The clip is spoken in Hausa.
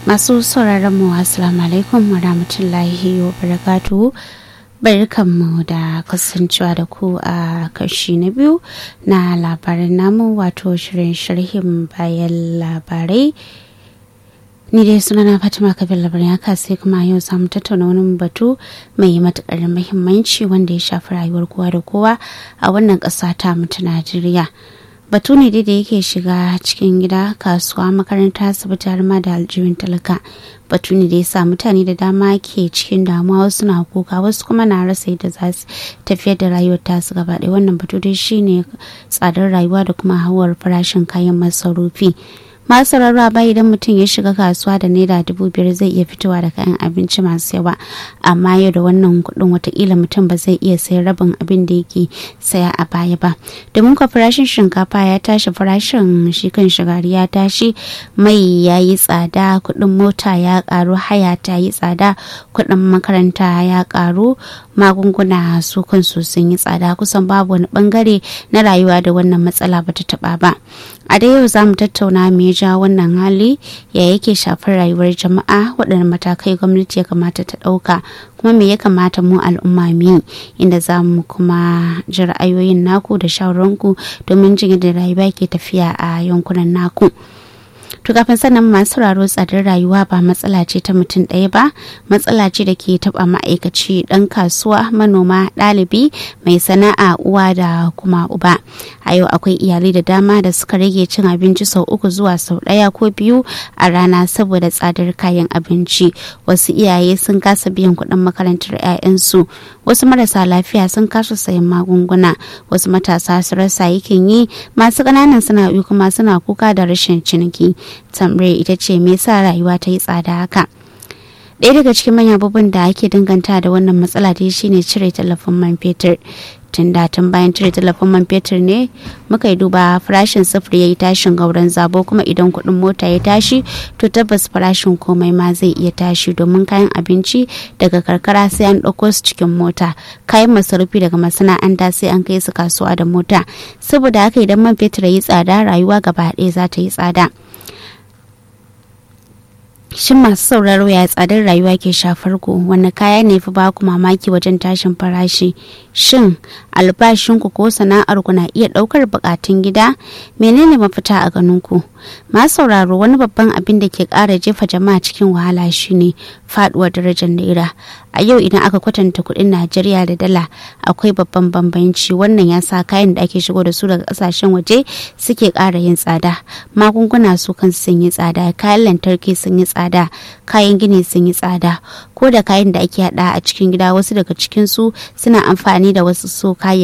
masu sauraron mu assalamu alaikum wa rahmatullahi wa barakatuhu barkanmu da kasancewa da ku a kashi na biyu na labaran namu wato shirin sharhin bayan labarai ni dai sunana fatima kabir labarin haka sai kuma yau samu tattauna wani batu mai matukar muhimmanci wanda ya shafi rayuwar kowa da kowa a wannan ƙasa ta mutu najeriya batu ne dai da yake shiga cikin gida kasuwa makaranta asibiti har ma da aljihun talaka batu ne da ya sa mutane da dama ke cikin damuwa wasu na kuka wasu kuma na rasa yadda za su tafiyar da rayuwar tasu gaba ɗaya wannan batu dai shine tsadar rayuwa da kuma hawar farashin kayan masarufi masu rarraba idan mutum ya shiga kasuwa da naira dubu biyar zai iya fitowa da kayan abinci masu yawa amma yau da wannan kuɗin watakila mutum ba zai iya sayan rabin abin da yake saya a baya ba domin kwa farashin shinkafa ya tashi farashin shi kan shigari ya tashi mai ya yi tsada kuɗin mota ya ƙaru haya ta yi tsada kuɗin makaranta ya ƙaru magunguna su kansu sun yi tsada kusan babu wani bangare na rayuwa da wannan matsala bata taɓa ba a da yau za mu tattauna me ja wannan hali ya yake shafar rayuwar jama'a waɗanne matakai gwamnati ya kamata ta ɗauka kuma me ya kamata mu al'umma mu inda za mu kuma ji ra'ayoyin naku da shawararku domin jin yadda rayuwa ke tafiya a yankunan naku. To kafin sannan masu sauraro tsadar rayuwa ba matsala ce ta mutum ɗaya ba, matsala ce da ke taɓa ma'aikaci ɗan kasuwa, manoma, ɗalibi, mai sana'a, uwa da kuma uba. A yau akwai iyalai da dama da suka rage cin abinci sau uku zuwa sau ɗaya ko biyu a rana saboda tsadar kayan abinci. Wasu iyaye sun kasa biyan kuɗin makarantar 'ya'yansu, wasu marasa lafiya sun kasa sayan magunguna, wasu matasa su rasa yakin yi, masu ƙananan sana'o'i kuma suna kuka da rashin ciniki. tambayar ita ce me yasa rayuwa ta yi tsada haka ɗaya daga cikin manyan abubuwan da ake danganta da wannan matsala dai shine cire tallafin man fetur tun da tun bayan cire tallafin man fetur ne muka yi duba farashin sufuri ya yi tashin gauran zabo kuma idan kuɗin mota ya tashi to tabbas farashin komai ma zai iya tashi domin kayan abinci daga karkara sai an ɗauko su cikin mota kayan masarufi daga masana'anta sai an kai su kasuwa da mota saboda haka idan man fetur ya yi tsada rayuwa gaba ɗaya za ta yi tsada shin masu sauraro ya tsadar rayuwa ke shafar ku wani kaya ne fi baku mamaki wajen tashin farashi shin albashinku ko sana'ar ku na iya daukar bukatun gida menene mafita a ganin ku masu sauraro wani babban abin da ke kara jefa jama'a cikin wahala shine faduwar darajar naira a yau idan aka kwatanta kudin najeriya da dala akwai babban bambanci wannan ya sa kayan da ake shigo da su daga kasashen waje suke kara yin tsada magunguna su kan sun yi tsada kayan lantarki sun yi tsada kayan gini sun yi tsada ko da kayan da ake hada a cikin gida wasu daga cikin su suna amfani da wasu su kayan